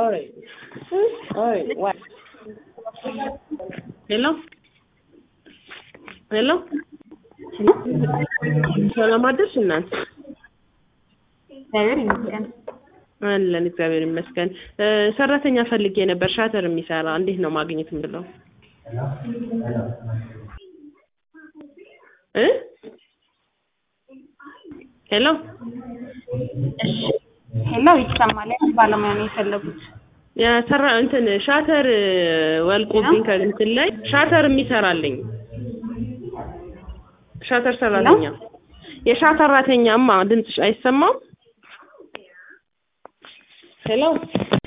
Oi. Oi. What? ሄሎ ሄሎ ሰላም አደርሽ እናት? እግዚአብሔር ይመስገን። አለን እግዚአብሔር ይመስገን። እ ሰራተኛ ፈልጌ ነበር ሻተር የሚሰራ እንዴት ነው ማግኘት የምለው? እ ሄሎ እሺ ሄሎ ይሰማል። ያው ባለሙያ ነው የፈለጉት። የሰራ እንትን ሻተር ወልቆብኝ ከእንትን ላይ ሻተር የሚሰራልኝ ሻተር ሰራተኛ የሻተራተኛማ ድምፅሽ አይሰማም? ሄሎ